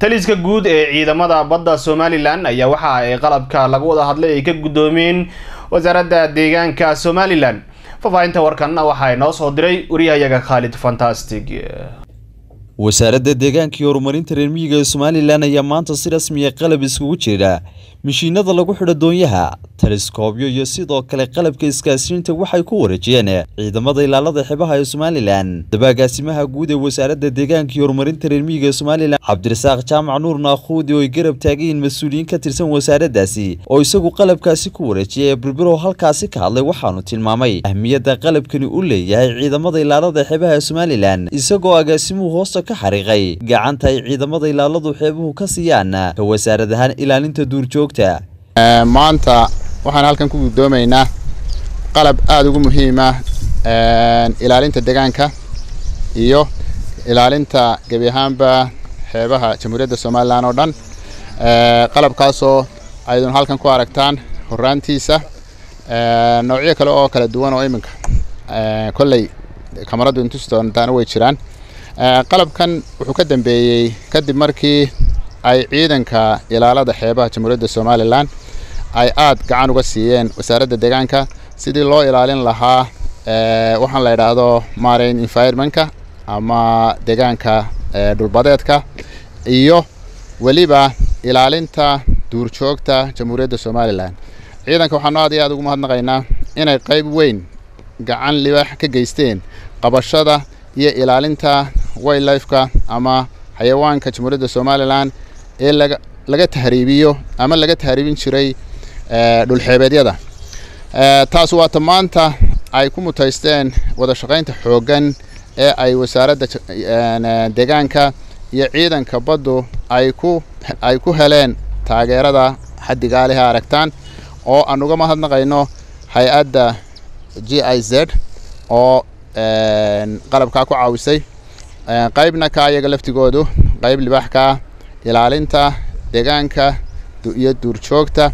taliska guud ee ciidamada badda somalilan ayaa waxa ay qalabka lagu wada hadlay ay ka guddoomiyeen wasaaradda deegaanka somalilan faahfaahinta warkanna waxaa inoo soo diray wariyahayaga khaalid fantastic wasaaradda deegaanka iyo horumarinta reer miyiga ee somalilan ayaa maanta si rasmiya qalab iskugu jira mishiinada lagu xidho doonyaha taleskoobyo iyo sidoo kale qalabka iskaasiinta waxay ku wareejiyeen ciidamada ilaalada xebaha ee somalilan dabaagaasimaha guud ee wasaaradda deegaanka iyo horumarinta reer miyiga ee somalilan cabdirasaaq jaamac nuur naakhuudi oo ay garab taagayiin mas-uuliyiin ka tirsan wasaaraddaasi oo isagu qalabkaasi ku wareejiyay ee birbirow halkaasi ka hadlay waxaanu tilmaamay ahmiyadda qalabkani u leeyahay ciidamada ilaalada xeebaha ee somalilan isagoo agaasimuhu hoosta ka xariiqay gacanta ay ciidamada ilaaladu xeebuhu ka siiyaan ka wasaarad ahaan ilaalinta duurjoogta maanta waxaan halkan ku guddoomaynaa qalab aada ugu muhiima ilaalinta deegaanka iyo ilaalinta gebi ahaanba xeebaha jamhuuriyadda somalilan oo dhan qalabkaasoo aydun halkan ku aragtaan horaantiisa noocyo kale oo kala duwan oo iminka kolley kamaradu intusi doontaana way jiraan qalabkan wuxuu ka dambeeyey kadib markii ay ciidanka ilaalada xeebaha jamhuuriyadda somalilan ay aad gacan uga siiyeen wasaaradda deegaanka sidii loo ilaalin lahaa waxaan la idhaahdo marine environmentka ama deegaanka dhulbadeedka iyo weliba ilaalinta duurjoogta jamhuuriyadda somalilan ciidanka waxaanu aad iyo aad ugu mahadnaqaynaa inay qayb weyn gacan libaax ka geysteen qabashada iyo ilaalinta wildlifeka ama xayawaanka jamhuuriyadda somalilan ee laga laga tahriibiyo ama laga tahriibin jiray dhulxeebeedyada taas waata maanta ay ku mutaysteen wada shaqaynta xooggan ee ay wasaaradda deegaanka iyo ciidanka baddu ay ku ay ku heleen taageerada xaddigaaliha aragtaan oo aan uga mahadnaqayno hay-adda g i z oo qalabkaa ku caawisay qaybna ka ayaga laftigoodu qayb libaax ka ilaalinta deegaanka iyo duurjoogta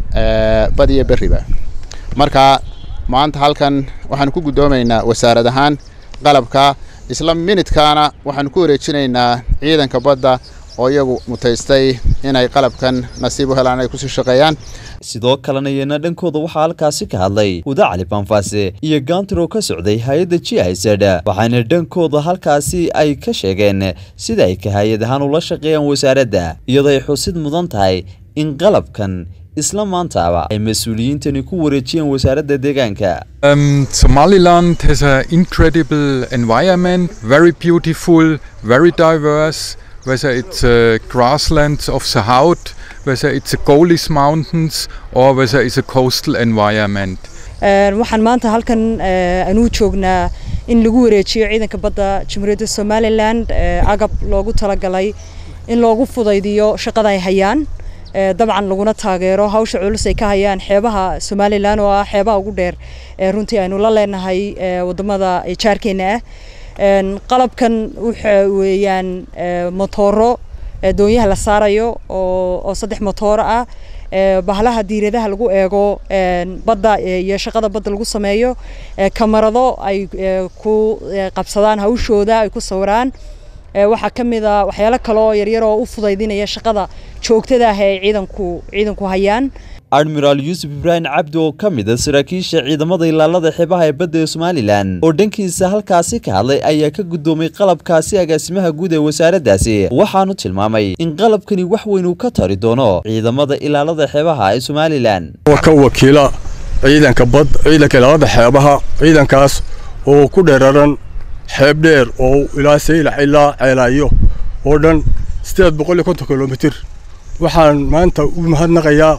bad iyo beriba marka maanta halkan waxaanu ku guddoomaynaa wasaarad ahaan qalabka isla minidkaana waxaanu ku wareejinaynaa ciidanka badda oo iyagu mutaystay inay qalabkan nasiib u helaan ay kusii shaqeeyaan sidoo kalena iyana dhankooda waxaa halkaasi ka hadlay huda cali banfaase iyo gaantir oo ka socday hay-adda g i z waxaana dhankooda halkaasi ay ka sheegeen sida ay ka hay-ad ahaan ula shaqeeyaan wasaaradda iyadoo ay xusid mudan tahay in qalabkan isla maantaaba ay mas-uuliyiintani ku wareejiyeen wasaaradda deegaanka Um, Somaliland has an incredible environment, very beautiful, very diverse, whether it's uh, grasslands of the Haut, whether it's the Golis Mountains, or whether it's a coastal environment. waxaan maanta halkan anuu joognaa in lagu wareejiyo ciidanka badda jamhuuriyadda somalilan agab loogu talagalay in loogu fudaydiyo shaqada ay hayaan dabcan laguna taageero hawsha culus ay ka hayaan xeebaha somalilan oo ah xeebaha ugu dheer runtii aynu la leenahay wadamada jaarkeena ah qalabkan waxa weeyaan motooro doonyaha la saarayo oo saddex motooro ah bahalaha diiradaha lagu eego badda iyo shaqada badda lagu sameeyo kamarado ay ku qabsadaan hawshooda ay ku sawiraan waxaa ka mid a waxyaalo kale oo yaryar oo u fudaydinaya shaqada joogtada ah ee ciidanku ciidanku hayaan admiraal yuusuf ibraahim cabdi oo ka mid a saraakiisha ciidamada ilaalada xeebaha ee badda ee somalilan oo dhankiisa halkaasi ka hadlay ayaa ka guddoomay qalabkaasi agaasimaha guud ee wasaaraddaasi waxaanu tilmaamay in qalabkani wax weyn uu ka tari doono ciidamada ilaalada xeebaha ee somalilan ka wakiila ciidanka bad ciidanka ilaalada xeebaha ciidankaas oo ku dheeraran xeeb dheer oo ilaa saylax ilaa ceelaayo oo dhan sideed boqol iyo konton kilomitir waxaan maanta u mahadnaqayaa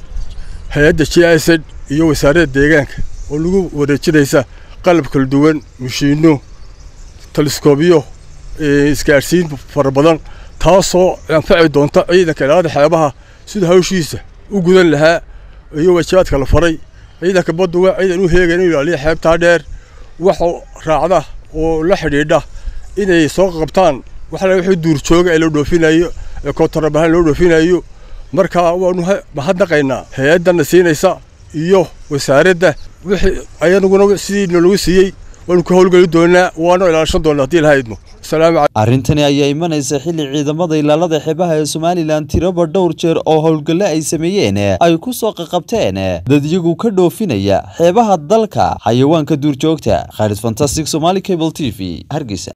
hay-adda g i z iyo wasaaradda deegaanka oo lagu wareejinaysa qalab kala duwan mashiino taleskoobyo isgaadhsiin fara badan taasoo anfaci doonta ciidanka ilaalada xeebaha sida hawshiisa u gudan lahaa iyo waajibaadka la faray ciidanka baddu waa ciidan u heegan inuu ilaaliya xeebtaa dheer waxa raacda oo la xidhiidha inay soo qabtaan waxala wixii duurjooga ee la dhoofinayo ee koontarabaahan loo dhoofinayo marka waanu mahadnaqaynaa hay-addana siinaysa iyo wasaaradda wixii ayanaguna sidii nalagu siiyey waanu ka howlgeli doonaa waana ilaashan doonaa haddii ilaha idmo asalaamu arrintani ayaa imanaysa xilli ciidamada ilaalada xeebaha ee somalilan tiraba dhowr jeer oo howlgalle ay sameeyeen ay ku soo qaqabteen dad iyagu ka dhoofinaya xeebaha dalka xayawaanka duurjoogta khaalid fantastic somali cable t v hargeysa